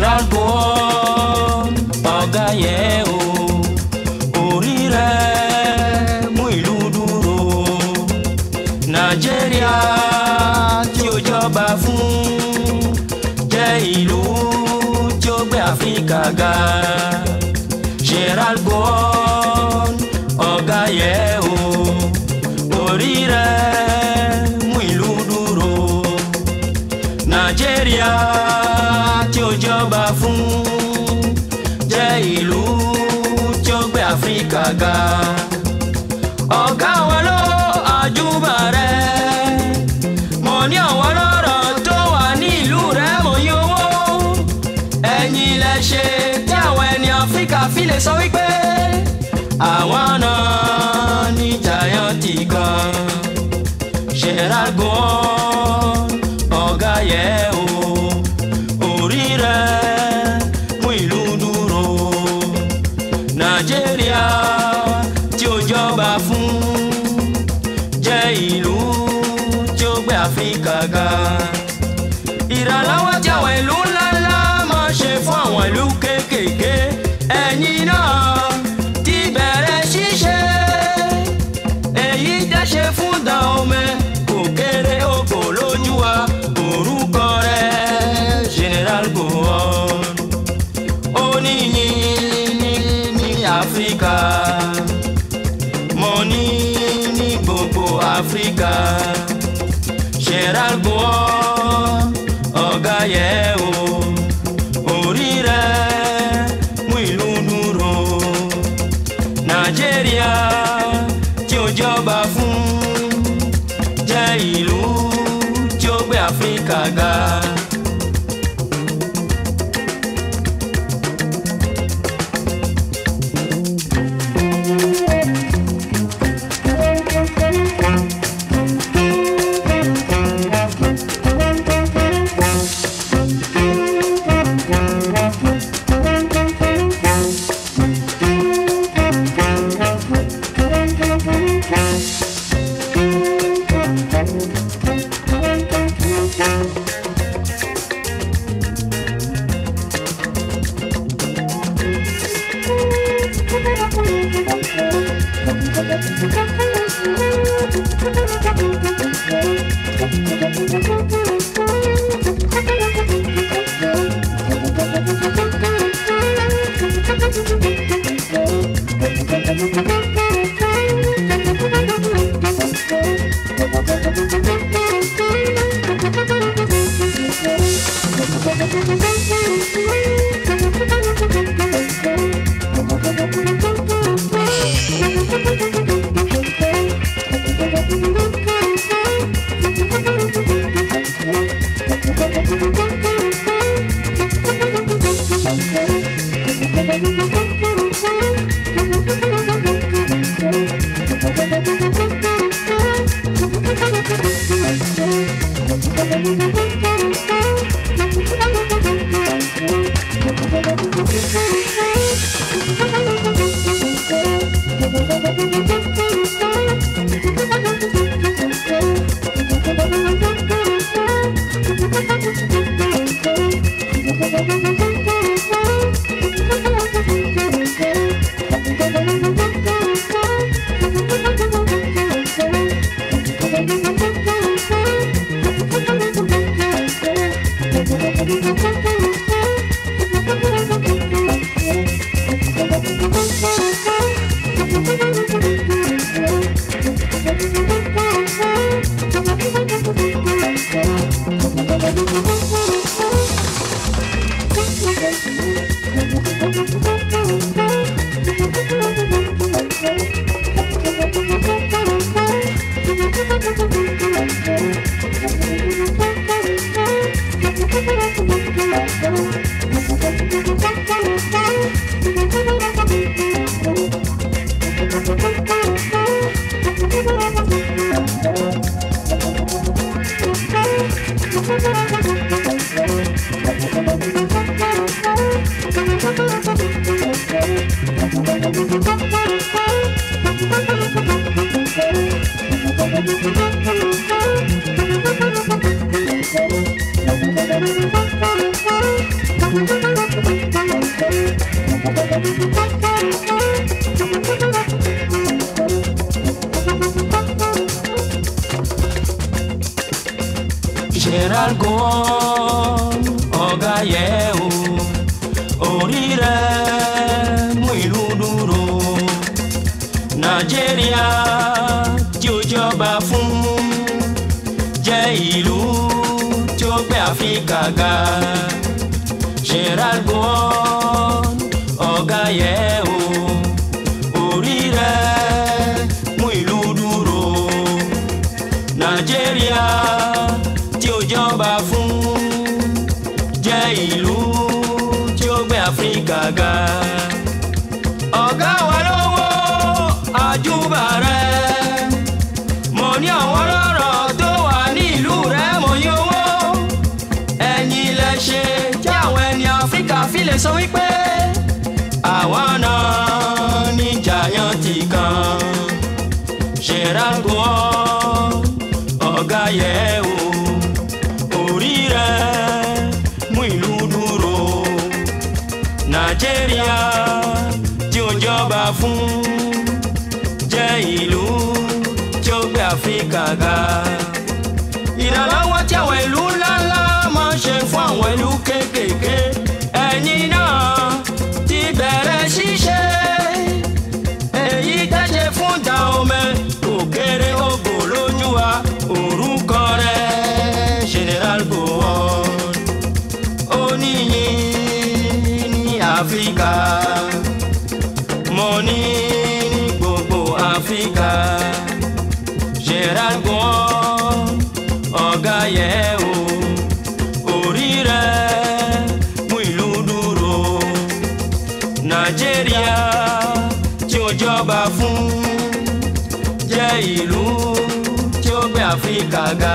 Gerald Gowon ọ̀gá yẹn o orí rẹ̀ mú ìlú dúró Nàìjíríà tí ó jọba fún jẹ́ ìlú tí ó gbé Áfíríkà ga Gerald Gowon ọ̀gá yẹn o orí rẹ̀ mú ìlú dúró Nàìjíríà tí ó jọba fún jẹ́ ìlú tí ó gbé Áfíríkà ga ọ̀gá wọn ló àjùbà rẹ̀ mo ní àwọn lọ́rọ̀ tó wà ní ìlú rẹ̀ mo yí owó ẹ̀yin lẹ ṣe tí àwọn ẹni Áfíríkà fi lè sọ wípé àwọn náà ní jàyàntì kan Gerald Gowon ọ̀gá yẹ̀ o orí rẹ̀ mú ìlú dúró Nàìjíríà tí ó jọba fún jẹ́ ìlú tí ó gbé Áfíríkà ga ìrànlọ́wọ́ tí àwọn ìlú ńláńlá máa ṣe fún àwọn ìlú kéékèèké ẹ̀yin náà ti bẹ̀rẹ̀ ṣíṣe èyí dáṣe fún Dahomey kò kéré oko lójú wa orúkọ rẹ̀ General Gowon ó ní yìnyín ní Áfíríkà mo ní ní gbogbo Áfíríkà Gerald Gowon ọ̀gá yẹ̀ o orí rẹ̀ mú ìlú dúró Nàìjíríà tí ó jọba fún jẹ́ ìlú tí ó gbé Áfíríkà ga. Thank you. Gerald Gowon ọ̀gá yẹ o orí rẹ̀ mú ìlú dúró Nàìjíríà tí ó jọba fún jẹ́ ìlú tí ó gbé Áfíríkà ga Gerald Gowon ọ̀gá yẹ o orí rẹ̀ mú ìlú dúró Nàìjíríà tí ó jọba fún jẹ́ ìlú tí ó gbé Áfíríkà ga. ọ̀gá wa lówó àjùbà rẹ̀ mo ní àwọn ọlọ́rọ̀ tó wà ní ìlú rẹ̀ mo yí owó ẹ̀yin lẹ ṣe tí àwọn ẹni Áfíríkà fi lè sọ wípé àwọn náà ní jàyàntì kan Gerald Gowon ọ̀gá yẹ o orí rẹ̀ mú ìlú dúró Nàìjíríà tí ó jọba fún jẹ́ ìlú tí ó gbé Áfíríkà ga ìrànlọ́wọ́ tí àwọn ìlú ńláńlá máa ń ṣe fún àwọn ìlú kéékèèké ẹ̀yin náà ti bẹ̀rẹ̀ ṣíṣe èyí tẹ́ṣe fún Dahomey kò kéré ògo lójú wa orúkọ rẹ̀ General Gowon oníyìn ní Áfíríkà mo ní ní gbogbo Áfíríkà Gerald Gowon ọ̀gá yẹ o orí rẹ̀ mú ìlú dúró Nàìjíríà tí ó jọba fún jẹ́ ìlú tí ó gbé Áfíríkà ga.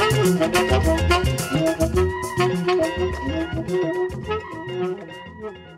Thank you.